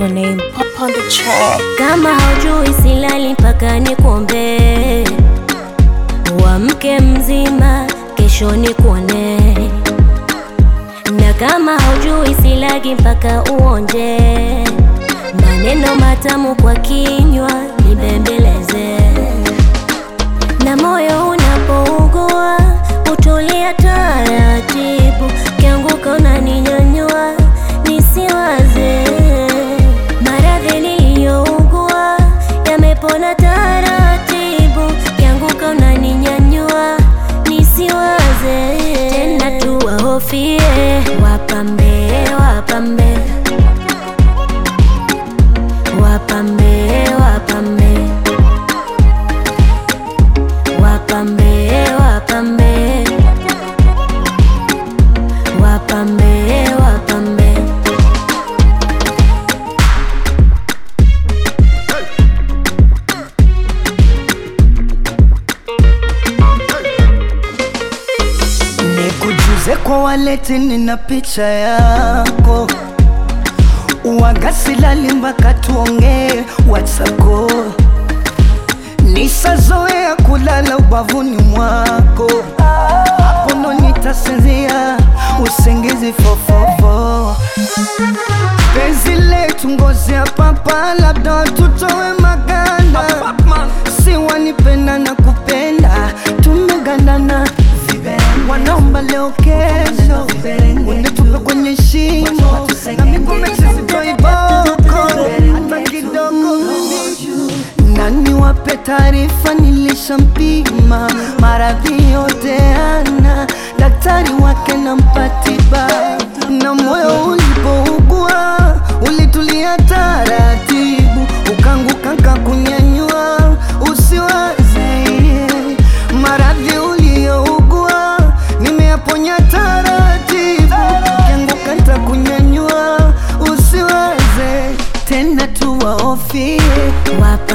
the name Pop on the track. Kama haujui silali mpaka nikuombee, uamke mzima, kesho nikuone. Na kama haujui silagi mpaka uonje, maneno matamu kwa kinywa nibembeleze. Na moyo unapougua utulia taratibu, kianguka unaninyanyua nisiwaze. Maradhi niliyougua yamepona taratibu, kianguka unaninyanyua nisiwaze tena, tuwahofie wapambe, wapambe, wapambe, wapambe wapambe wapambe wapambe wapambe Nikujuze kwa waleti, nina picha yako wagasilali mpaka tuongee watsako nisazoea kulala ubavuni mwako hapo ndo nitasinzia usingizi fofofo penzi letu ngozi ya papa labda tutowe maganda si wanipenda na kupenda tumegandana wanaomba leo kesho unitupe kwenye shimo na miguu mesisitoiboko hata kidogo nani wape taarifa nilishampima maradhi yote ana daktari wake na mpatiba na moyo ulipougua ulitulia taratibu ukanguka kakunyanyua usiwaze maradhi uliyougua nimeyaponya taratibu ukianguka ntakunyanyua usiwaze tena tuwaofie wapambe